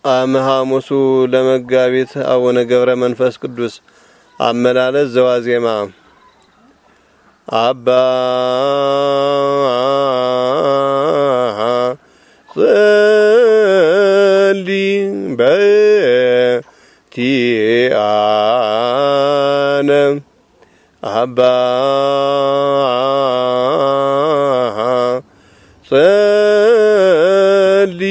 አመ ሐሙሱ ለመጋቢት አቡነ ገብረ መንፈስ ቅዱስ አመላለስ ዘዋዜማ አባ ጸሊ በቲአነ አባ ጸሊ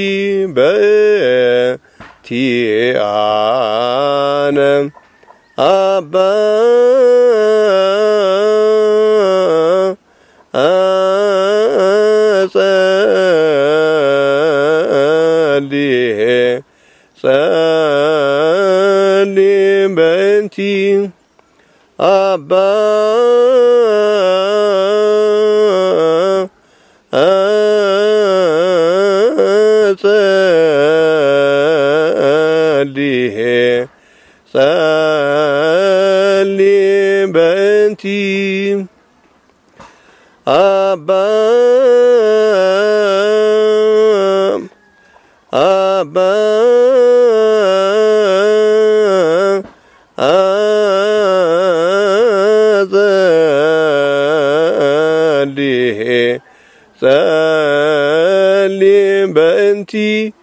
በቲአነ አባ ጸሊ ጸሊ በንቲ አባ ጸሊ ጸሊ በንቲ አባ አባ ጸሊ ጸሊ በእንቲ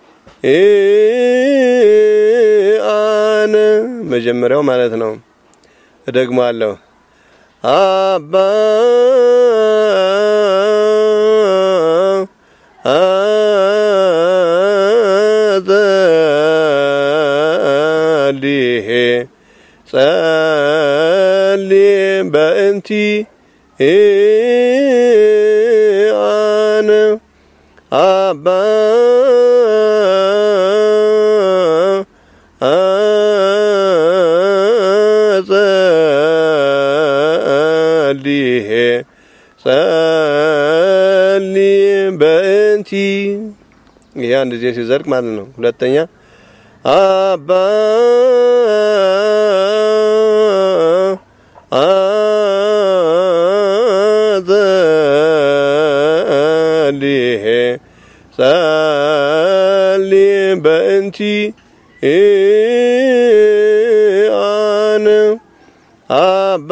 አነ መጀመሪያው ማለት ነው። እደግማለሁ። አባ ጸሊ ጸሊ በእንቲ አነ አባ ጸሊ ጸሊ በእንቲ ይህ አንድ ጊዜ ሲዘርቅ ማለት ነው። ሁለተኛ አባ ጸሊ ጸሊ በእንቲ አነ አባ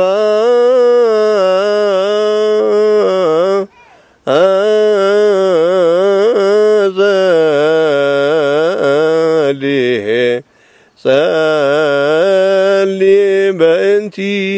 ጸሊ ጸሊ በእንቲ